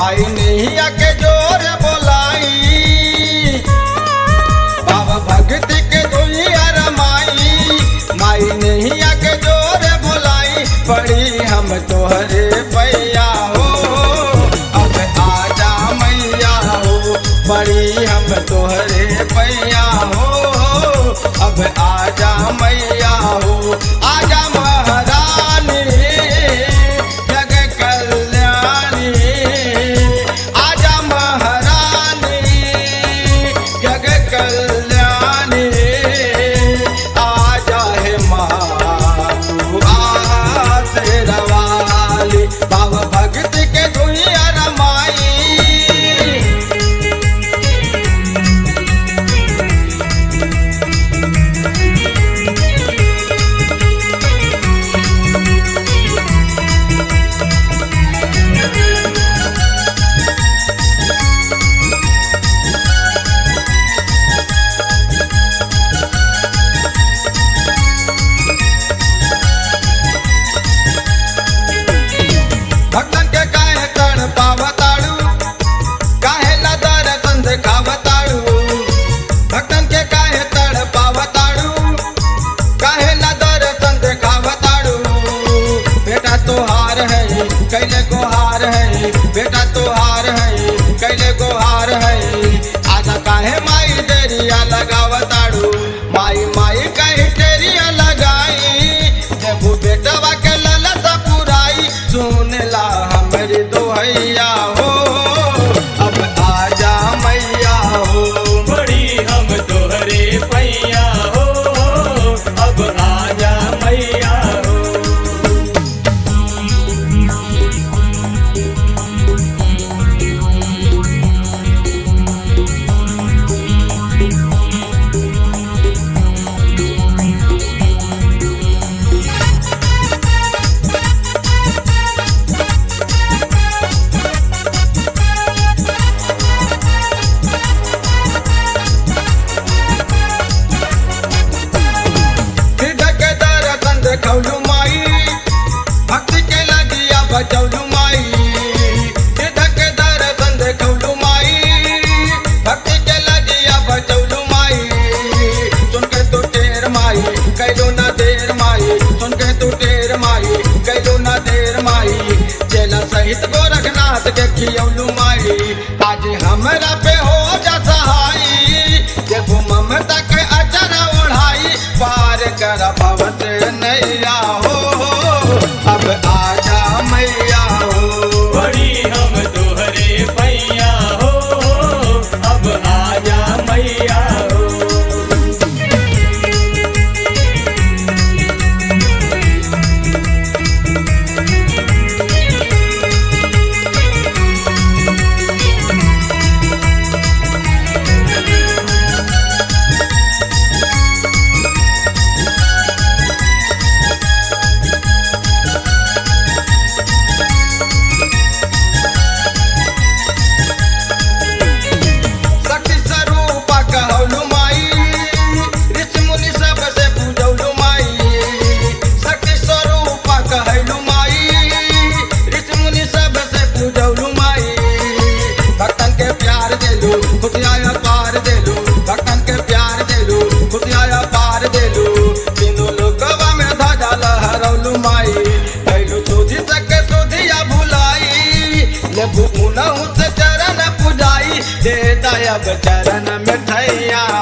माई नैया के जोर बोलाई बाबा भक्ति के दुनिया रमाई माई नैया के जोर बोलाई पड़ी हम तोहरे पैया हो अब आजा मैया हो पड़ी हम तोहरे पैया हो अब आजा मैया हो आजा महारानी जग कल्याणी आजा महारानी जग कल्याणी आजा है माँ तू आ तेरा वाली बाबा भक्ति के दुनिया रमाई भक्तन के काहे तड़ पावताड़ू काहे लदर तंद खावताड़ू भक्तन के काहे तड़ पावताड़ू काहे लदर तंद खावताड़ू बेटा तोहार है कैले गोहार है बेटा तोहार है कैले गोहार है आजा काहे माई देरिया लगावताड़ू माई माई कहीं तेरिया लगाई देबू बेटवा के ललत पुराई सुन ला हमरी दोहैया हो अब आजा मैया हो बड़ी हम तोहरे पैया हो अब आजा मैया हो हृदय के दर्शन देखौलू माई भक्ति के लगिया बचौलू माई हृदय के दर्शन देखौलू माई भक्ति के लगिया बचौलू माई सुन के तू टेर माई कैलो ना देर माई सुन के तू टेर माई कैलो ना देर माई चेला सहित गोरखनाथ के खियौलू माई आज हमरा पे हो जा सहाई देखो ममता के अचर ओढ़ाई पार कर भवत नैया हो अब आजा मैया हो बड़ी हम तोहरे पैया हो अब आजा मैया हो शक्ति स्वरूपा कहलू माई ऋषि मुनि सब से पूजौलू माई शक्ति स्वरूपा कहलू माई ऋषि मुनि सब से पूजौलू माई भक्तन के प्यार देलू खुशियाया पार देलू भक्तन के प्यार देलू खुशियाया पार देलू तीनों लोकवा में ध्वजा लहरौलू माई कैलू सोझी सके सोधिया भुलाई लेबू मुनहु से चरण पुजाई दे दयब चरण मिठैया